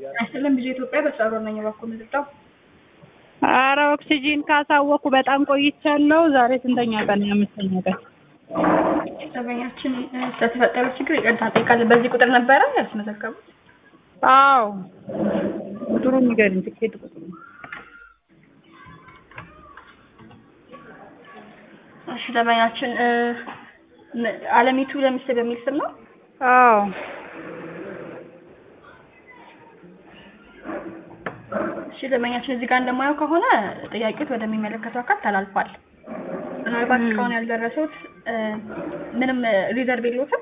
አይደለም ብዙ ኢትዮጵያ በስራ ነኝ በኩል ምድጣው አረ ኦክሲጂን ካሳወኩ በጣም ቆይቻለሁ። ዛሬ ስንተኛ ቀን? አምስተኛ ቀን። ደንበኛችን ስለተፈጠረው ችግር ይቅርታ እንጠይቃለን። በዚህ ቁጥር ነበረ ያስመዘገቡት? አዎ ቁጥሩ ንገሪኝ። ትኬት ቁጥሩ እሺ ደንበኛችን አለሚቱ ለሚስ በሚል ስም ነው። አዎ እሺ ደንበኛችን እዚህ ጋር እንደማየው ከሆነ ጥያቄዎት ወደሚመለከተው አካል ተላልፏል። ምናልባት እስካሁን ያልደረሱት ምንም ሪዘርቭ የለዎትም?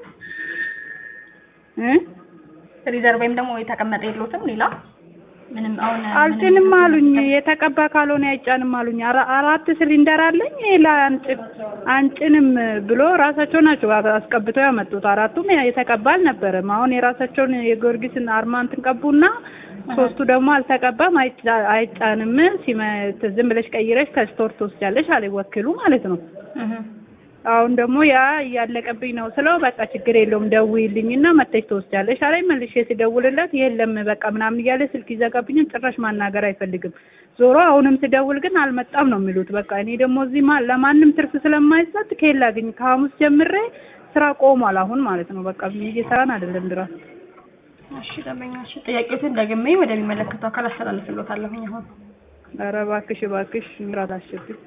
ሪዘርቭ ወይም ደግሞ የተቀመጠ የለዎትም? ሌላ ምንም አሁን አልጭንም አሉኝ። የተቀባ ካልሆነ አይጫንም አሉኝ። አራ- አራት ሲሊንደር አለኝ ሌላ አንጭን አንጭንም ብሎ ራሳቸው ናቸው አስቀብተው ያመጡት። አራቱም የተቀባ አልነበረም። አሁን የራሳቸውን የጊዮርጊስን አርማ እንትን ቀቡና ሶስቱ ደግሞ አልተቀባም፣ አይጫ- አይጫንም። ሲመት ዝም ብለሽ ቀይረሽ ከስቶር ትወስጃለሽ አለ ወኪሉ ማለት ነው። አሁን ደግሞ ያ እያለቀብኝ ነው ስለው በቃ ችግር የለውም ደውዪልኝና መተሽ ትወስጃለሽ አለኝ። መልሼ ስደውልለት የለም በቃ ምናምን እያለ ስልክ ይዘጋብኛል። ጭራሽ ማናገር አይፈልግም። ዞሮ አሁንም ስደውል ግን አልመጣም ነው የሚሉት። በቃ እኔ ደግሞ እዚህ ማ- ለማንም ትርፍ ስለማይሰጥ ከየት ላግኝ? ከሐሙስ ጀምሬ ስራ ቆሟል አሁን ማለት ነው። በቃ እየሰራን አይደለም ድረስ እሺ ደንበኛችን ጥያቄዎትን ደግሜ ወደሚመለከተው አካል አስተላልፍልዎታለሁኝ። አሁን ኧረ እባክሽ እባክሽ ምራት አስቸግር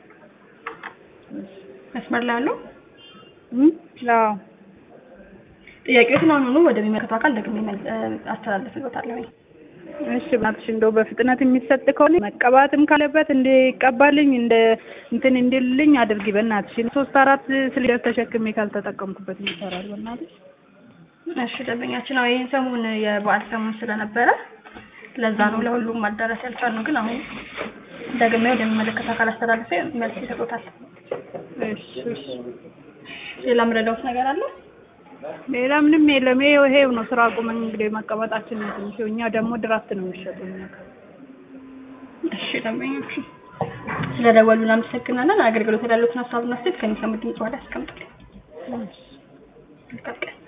መስመር ላይ አሉ። አዎ ጥያቄዎትን አሁኑኑ ወደሚመለከተው አካል ደግሜ መል- አስተላልፍልዎታለሁኝ። እሺ በእናትሽ እንደው በፍጥነት የሚሰጥ ከሆነ መቀባትም ካለበት እንዲቀባልኝ እንደ እንትን እንዲልልኝ አድርጊ በእናትሽ። ሶስት አራት ሲሊንደር ተሸክሜ ካልተጠቀምኩበት ይሰራል በእናትሽ። እሺ ደንበኛችን አዎ ይህን ሰሞን የበዓል ሰሞን ስለነበረ ለዛ ነው ለሁሉም ማዳረስ ያልቻልነው፣ ግን አሁን ደግሜ ወደሚመለከተው አካል አስተላልፌ መልስ ይሰጡታል። እሺ እሺ። ሌላ ምረዳውት ነገር አለ? ሌላ ምንም የለም። ይሄው ይሄው ነው ስራ ቁመን እንግዲህ መቀመጣችን ነው ትንሽ። እኛ ደግሞ ድራፍት ነው የሚሸጡን ነገር። እሺ ደንበኛችን ስለደወሉ እናመሰግናለን። አገልግሎት ያሉትን ሀሳብና አስተያየት ከሚሰሙት ድምጽ በኋላ ያስቀምጡልኝ። መልካም ቀን።